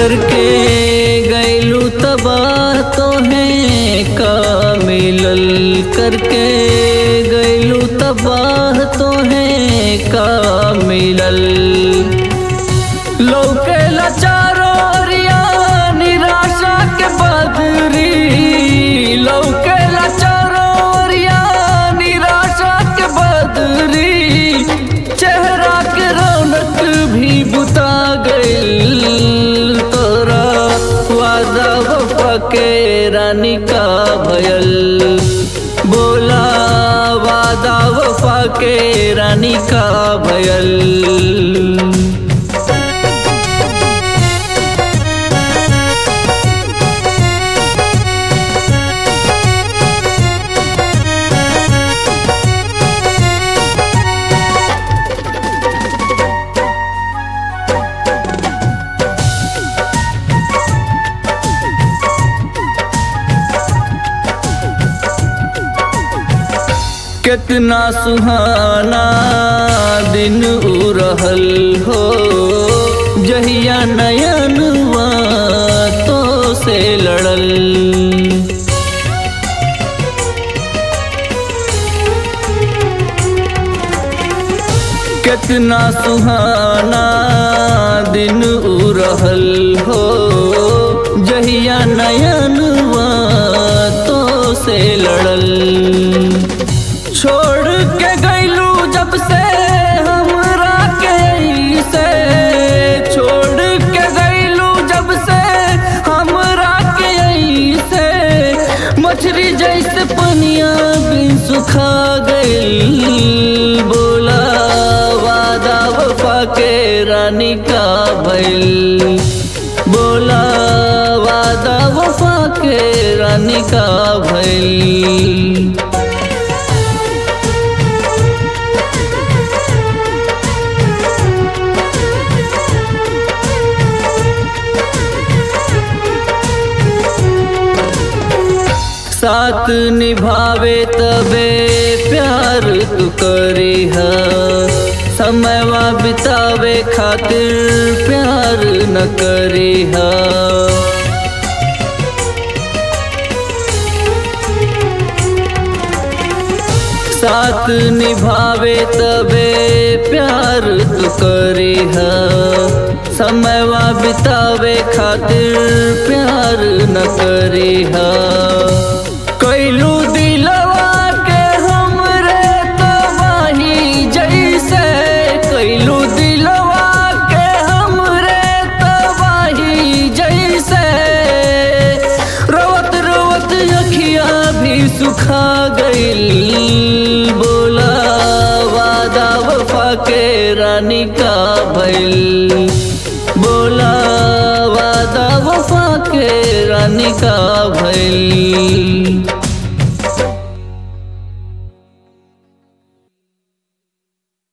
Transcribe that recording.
करके गैलू तबाह तो है का मिलल करके गैलू तबाह तो है का मिलल लौके लाचारो रिया निराशा के बदरी लौके लाचारो रिया निराशा के बदरी चेहरा के रौनक भी बुता गइल तोरा वादा वफा के रानी का भयल बोला वादा वफा के रानी का भयल कितना सुहाना दिन उ रहल हो जहिया नयनवा तो से लड़ल कितना सुहाना दिन उ रहल हो जहिया नयनवा तो से लड़ल छोड़ के गैलू जब से हमरा के से छोड़ के गैलू जब से हमरा के से मछली जैसे पनिया भी सुखा गइल बोला वादा वफा के रानी का भइल बोला वादा वफा के रानी का भइल साथ निभावे तबे प्यार तू करी है समयवा बितावे खातिर प्यार न करी है साथ निभावे तबे प्यार तू करी है समयवा बितावे खातिर प्यार न करी है कैलू दिलवा के हमरे तबाही जैसे कैलू दिलवा के हमरे तबाही जैसे रोवत रोवत अखिया भी सुखा गइल बोला वादा वफा के रानी का भइल बोला वादा वफा के रानी का भइल